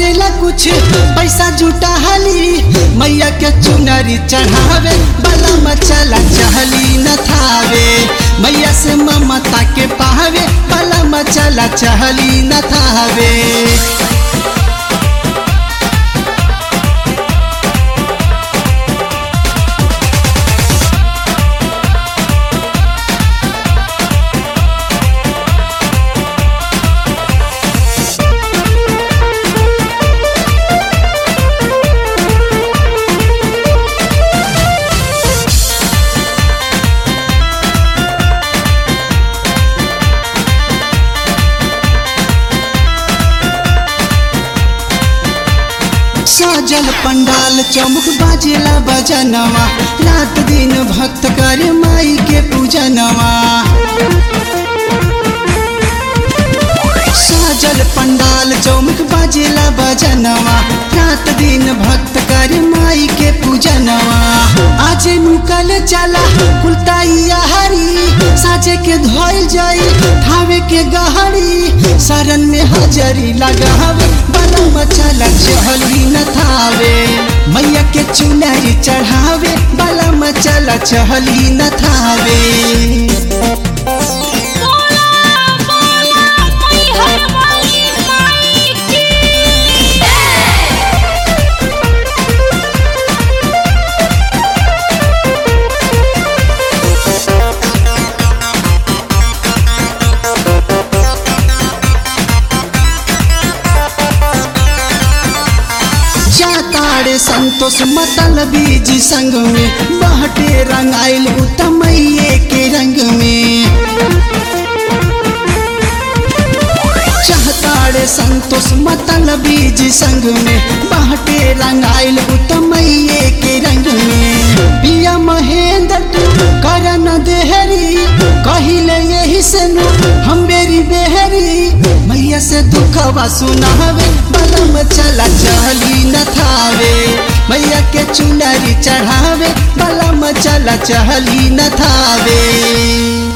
करेला कुछ पैसा जुटा हली मैया के चुनरी चढ़ावे बला मचला चहली न थावे मैया से ममता के पावे बला मचला चहली न थावे सजल पंडाल चौमुख बाजेला बजनवा रात दिन भक्त करे माई के पूजनवा सजल पंडाल चौमुख बाजेला बजनवा रात दिन भक्त करे माई के पूजनवा आज निकल चला कुलताइया हरी साजे के धोल जाई ठावे के गहरी शरण में हाजरी लगावे बला मचला चहली न थावे मैया के चुनरी चढ़ावे बला मचला चहली न थावे बोला बोला मैहर वाली माई की जाताड़े संतोष मतल बीज संग में बहटे रंगाइल उतमैये के रंग में चाहताड़े संतोष मतल बीज संग में बहटे रंगाइल उतमैये के रंग में पिया महेंद्र तू करन देहरी कहिले यही से नु हम बेरी बेहरी मैया से दुखवा सुनावे बलम चला चली न थावे मैया के चुनरी चढ़ावे बलम चला चली न थावे